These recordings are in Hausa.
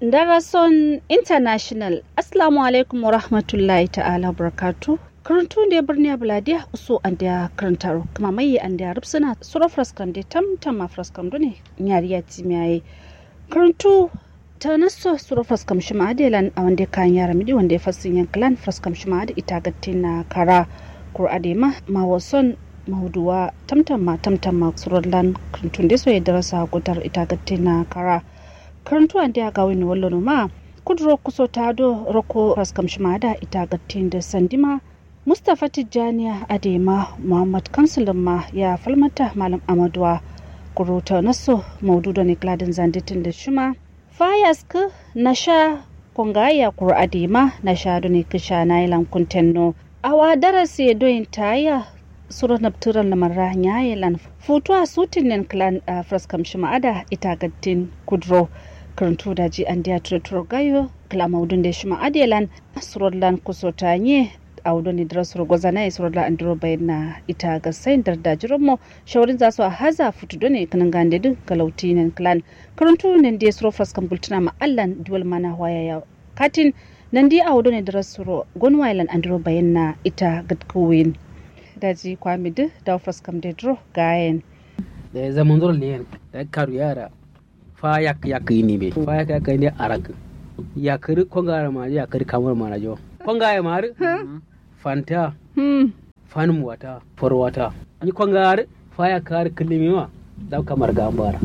Darason International Assalamu alaikum wa rahmatullahi ta'ala barakatu. Karantu da birni Abladiya uso an da karantar kuma mai an da rubsuna sura fraskan da tamtam ma fraskan ne yariya timiyaye. Karantu ta naso sura fraskam shi ma'adilan a wanda kan yara midi wanda ya fasin yankilan fraskam shi ma'adi ita gatti na kara kur'ade ma ma wason mahuduwa tamtam ma tamtam ma surallan karantun da so ya darasa gudar ita gatti na kara. karantu ande a gawini wallono ma kudro kuso tado roko raskam shimada ita gattin da sandima mustapha tijjaniya adema muhammad kansulin ma ya falmata malam amaduwa kuruta naso maududo ne gladin zanditin da shima fayask na sha kongaya kur adema na sha ne kisha na ilan kuntenno awa darasi doyin taya suro nabturan lamarra nyayelan futuwa sutin nen clan fraskam shimada ita gattin kudro karantu da ji an diya turaturo gayo klamaudun da shima adelan surodlan kusota nye audoni dira suru gwazana ya surodla an diro bayan na ita ga sayin darda jiranmu shawarin za su a haza futu done kanan gande din galauti nan clan karantu nan da suru fraskan bultuna ma allan duwal mana waya ya katin nan di audoni dira suru gonwailan an diro bayan na ita gadkuwin daji kwamidu da fraskam da diro gayen da ya zama zuwa ne da karu yara fa yak yak ini be fa yak yak ini arak yakir konga ma yakir kamar ma jo konga ya mar fanta fan wata for wata ni konga fa yak kar kilimi ma da kamar gambara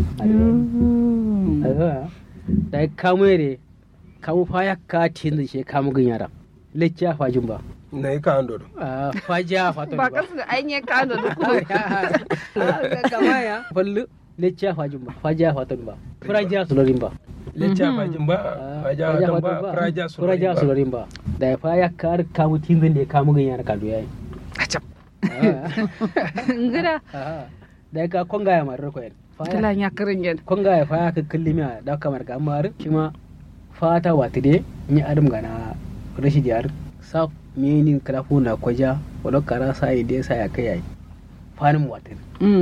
da kamere kamu fa yak ka tin she kamu gin yara lecce fa jumba na yi ka ando fa ja fa to ba kasu da an yi kano da kuma kama ya fallu lecce fa jumba fa ja fa to ba furaja sulorin ba lecce fa jumba faja watan ba furaja furaja sulorin ba da fa ya kar kamu tinzin da kamu gin yara kadu yayi acap ngida da ka konga ya marar koyen kala ya karin yan konga ya fa ya ka kallimi da kamar ga amar kima fata watide ni adam gana rashi jar sa menin kalafu na kwaja wala kara sa ide sa ya kai yayi fanin watin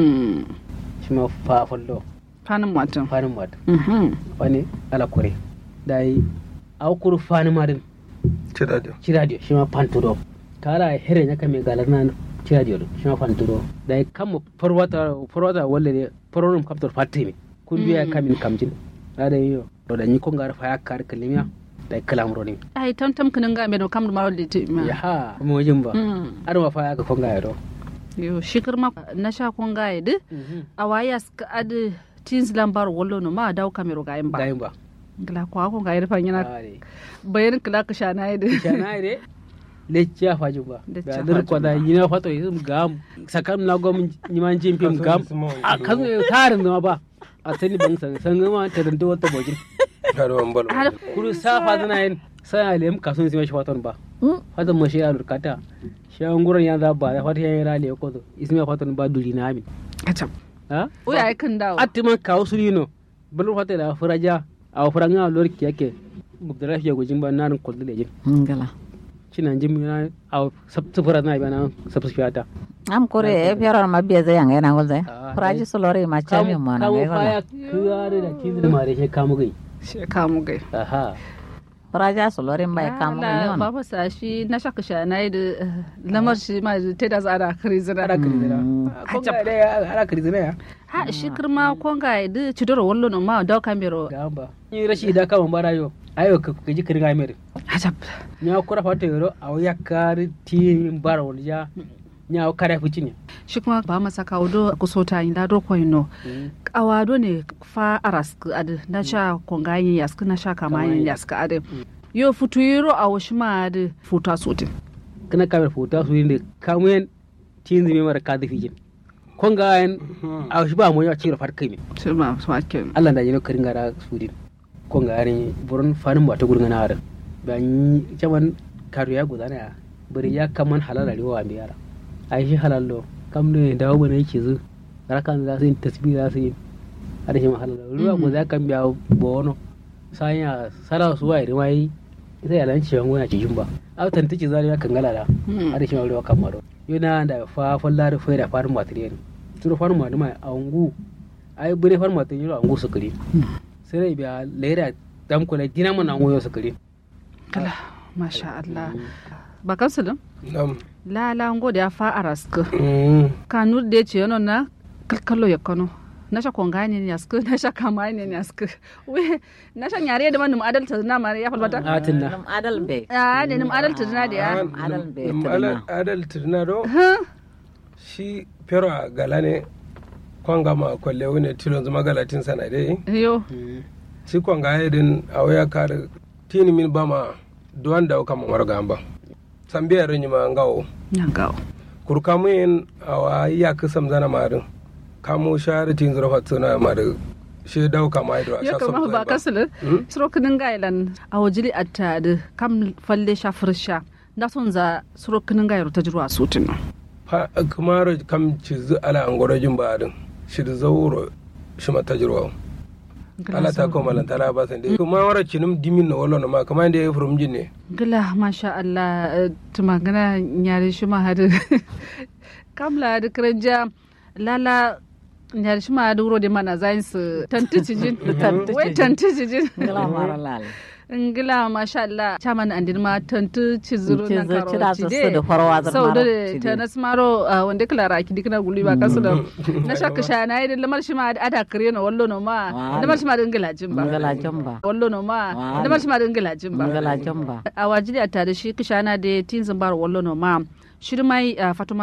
shi ma fa fallo fanin watan fanin watin wani ala kore dai au kuru fanin marin ciradio ciradio shi ma fantudo kara here nya kame galar na ciradio shi ma fantudo dai kam forwata forwata walle ne foronum kaptor fatimi kun biya kamin kamjin da yo do da ni ko ngar fa yakar kalimiya da kalamro ne ai tam tam kanin ga me do kam da mawal da ma ya ha mo jin ba ar ma fa yaka ko ngar do yo shikir ma na sha kon ga yidi a waya ska ad tins lambar wallo no ma daw kamero ga ba gayin ba gila ko ko ga yirfa yana bayan kila ka shana yidi shana yidi lecciya fajin ba da dir ko da yina fato yisum gam sakam na gom nyiman jimpim gam a kan tarin ma ba a sani ban san san ma ta danto wata bojin garuwan balo kuru safa zana yin sai a lem kasun sai shi faton ba fatan mo shi alur kata shi an gurin ya za ba da fata yayin rale ko to ismi faton ba duri na amin acam ha o ya kan dawo attiman kawo sulino bulur fata da furaja a furanga lor kiyake mugdara shi gujin ba nan kullu da jin ngala cinan jim na a sufura na bana subscribe am kore e fiyaror ma biya zai yanga yana gulzai furaji solore ma chami mo na kamu ngai faya gola kuyare da kizir mare she kamu gai shi kamu gai aha furaja solore ma ya kamu Ala, ni on baba sa shi na shaka shana yi da eh, lamar shi ma ta da tsara kare zira ara kirizira konga da ara kirizira ya ha shi kirma konga yi da cidoro wallo no ma daw kamero gamba ni rashi da kama bara yo ayo ka ka ji kirga mere hajab nya kura fata yoro aw yakari tin bara wal ja nya kare fuci ne shi kuma ba masa kawo do kusota yin da do koino awado ne fa aras ad na sha konga yin yask na sha kama yin yask ad yo futu yiro a washi ma ad futa sotin kana kamar futa su ne kamuyen tin zime mara ka da fijin konga en aw shi ba mo ya cira fat kai me shi ma su ake Allah da jino karin gara sudin konga ne buron fanin ba ta gurin na ara ban caman karu ya gudana ya bari ya kaman halala riwa mi yara ai shi halallo kam ne dawo bane yake zu rakan za su yi tasbih za su yi har shi ma halala ruwa ko za kan biya bono sanya sara su wai rimai ita ya lan ciwon gona cikin ba a tantance zari ya kan galala har shi ma ruwa kan maro yana da fa fallar fa da farin material turu farin material a ungu ai bune farin material a ungu su kare sai dai biya lera dam kula dina mana ngoyo sakari kala masha Allah ba kansulin nam la la ngo da fa arask Mm. kanur de ce yono na kallo ya kano na sha konga ne ne ask na sha kama ne ne ask we na sha nyare da manum adalta na mare ya falbata atin na Nam adal be. a ne nim adalta na da ya Ah, adal nam- be nam tirna. adal- adal tirna do shi pero a gala ne kwanga ma kwalle wani tilon zuma galatin sana dai yo shi kwanga ya din a waya kare tini min ba ma duwan da kama warga ba sambiya rin ma ngawo nyangao kurka mu yin a wa ya kisam zana marin kamo shahara tin zura fatsuna marin shi dau kama ido a yo sha kama sabta ba kansulin suro kinin gailan a wajili atta da kam falle sha fursha na son za suro kinin gairu ta jirwa sutin fa kumaro kam cizu ala angorojin ba din shi da zauro shi mata jirwa ala ta ko malan tala ba san dai kuma wara cinim dimin na wallo na ma kamar da ya furum jin ne gila masha Allah eh, tumagana nyari shi ma hadu kamla da kranja lala nyari shi ma hadu wuro de mana zain su tantici jin wai tantici jin Ngala mara lal. ngila masha Allah chaman andin ma tantici zuru nan Ci da su karo su da farwa zar sau mara. da ci ta de. nas maro ah, wanda kala raki dikna guli ba kasu da na shaka shana yi da lamar shi ma ada kare na wallo no ma Wa- lamar shi ma da ngila jin ba Ngala jamba. wallo no ma Wa- lamar shi ma da ngila jin ba Ngala jamba. a wajili a tare shi kishana da tin zambar wallo no ma shirmai a fatuma